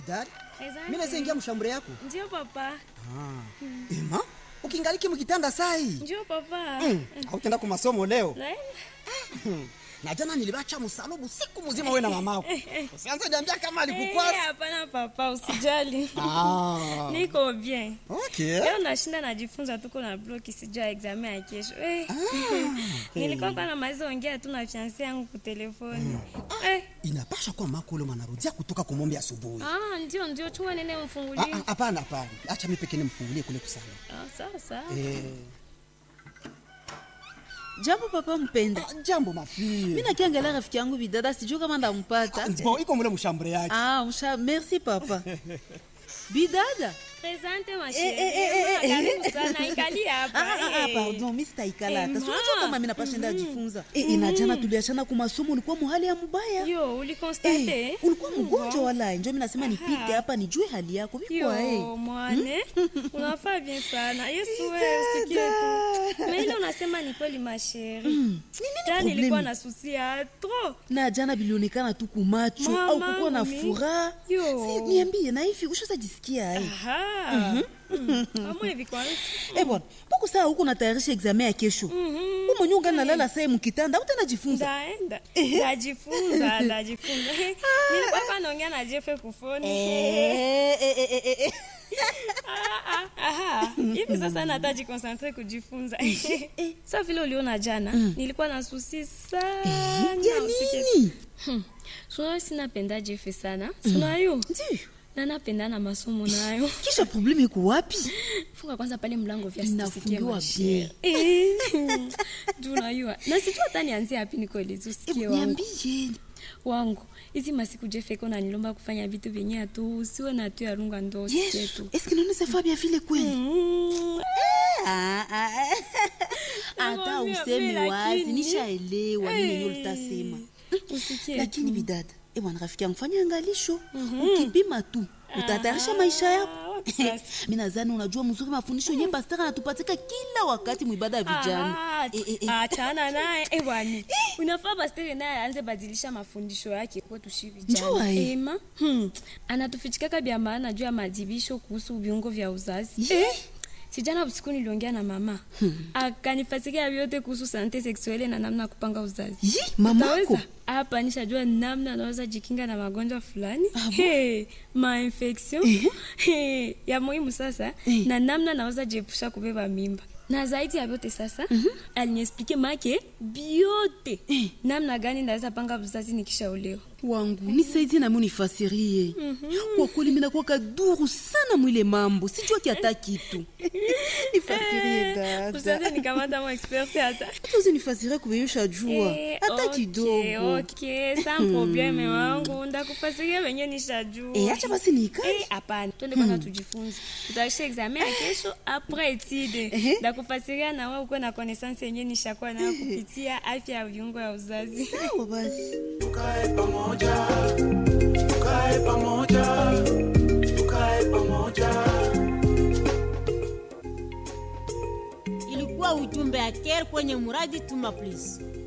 bidari Asante. mimi naweza ingia mshambure yako Ndio papa. ema ukingaliki mkitanda sai Ndio papa. mm. hautenda ku masomo leo Naenda. na jana nilibacha msalubu siku mzima wewe na mamako usianze niambia kama Eh, alikukwasa Hapana papa, usijali. ah. Niko bien. okay. Leo nashinda najifunza tuko na bloki sijua examen ya kesho. Eh. Nilikuwa kwa namaliza ongea tu na fiancé yangu kwa telefoni. Eh. inapasha kuwa mako ule mwanarudia kutoka kumombe asubuhi Ah, ndio ndio chuma nene Ah, mfungulie. ah, hapana hapana acha mimi pekee nimfungulie kule kusana Ah, sawa sawa. eh. jambo papa mpenda ah, jambo mafie mi nakiangalia rafiki yangu bidada sijuu kama ndampata bon iko mule mshambure yake ah, msha merci papa bidada Presente ma Eh, eh, eh, eh, chérie. eh. Karibu sana ikali hapa. Ah, ah, ah, Eh. pardon mi sitaikala hata Eh, sinajua ma. kama mi napashenda ajifunza Eh, eh, na jana tuliachana kwa masomo ulikuwa muhali ya mubaya Yo, ulikonstate? Eh, ulikuwa mgonjwa wala njo mi nasema nipite hapa nijue hali yako vikwa Yo, mwane unafaa bien sana yesu wewe usikie tu na ile unasema ni kweli masheri ta problemi? nilikuwa na susi ya tro na jana bilionekana tu kumacho Mama, au kukuwa na mi- furaha Yo. Si, niambie na hivi ushazajisikia ai amwe vikwansi Eh bwana, mbona saa huko natayarisha examen ya kesho? Wewe mwenyewe ungali nalala saa mu kitanda, utanajifunza. ndaenda ndajifunza ndajifunza nilikuwa pa naongea na jefe kufoni Eh, eh, eh, eh, eh. Ah, ah, aha. hivi sasa nataji konsantre kujifunza sa vile uliona jana nilikuwa na susi sana Ya usikie nini? sunayo sinapenda jefe sana sunayo Ndiyo. na napenda na masomo nayo Kisha probleme iko wapi? funga kwanza pale mlango vya Inafungiwa sisikie juu najua na sijua hata nianzie hapi nikoelezi usikie Eh, wangu Niambie. wangu hizi masiku jefeko nanilomba kufanya vitu vyenye atu usiwe na tu yarunga ndo usikie Yesu, tu est-ce que nous ne savons bien vile kweli? Mm. Ah, ah, ah. Hata Nakwambia, useme mimi wazi, lakini- nishaelewa nini yenyewe Eh, ulitasema. usikie Lakini tu. bidada, eh bwana rafiki yangu fanya angalisho. Ukipima tu, utatayarisha maisha yako. Ah, wapi sasa? mi nadhani unajua mzuri mafundisho yenye pastor anatupatika kila wakati mwibada ya vijana Ah, Eh, eh, eh. achana naye eh, bwana unafaa pastere naye aanze badilisha mafundisho yake kwetu shi Njua, vijana eh. ema hmm. anatufichikaka vya maana juu ya madibisho kuhusu viungo vya uzazi Ye. sijana usiku niliongea na mama hmm. akanifasikia vyote kuhusu sante seksuele na namna ya kupanga uzazi Yi, mamako Utaweza? hapa nishajua namna anaweza jikinga na magonjwa fulani hey, mainfection hey, ya muhimu sasa Eh. na namna naweza jiepusha kubeba mimba na zaidi ya vyote sasa mm-hmm. aliniexplike make biote namna gani naweza panga uzazi nikishaolewa wangu nisaidie nami unifasirie kwa kweli minakuwa kaduru sana mwile mambo sijua kiata kitu nifasirie usaze dada nikamata mo expert hata hata usinifasirie kubeyusha jua Eh, hata okay, kidogo okay, sans probleme wangu ndakufasiria venye nishajua Eh, acha basi niikae Eh, hapana twende kwanza tujifunze tutaisha examen ya kesho apres etide Ehe. ndakufasiria na wewe ukuwe na connaissance yenye nishakuwa nayo kupitia afya ya viungo ya uzazi sawa basi tukae pamoja tukae pamoja tukae pamoja ilikuwa ujumbe ya care kwenye muradi tuma please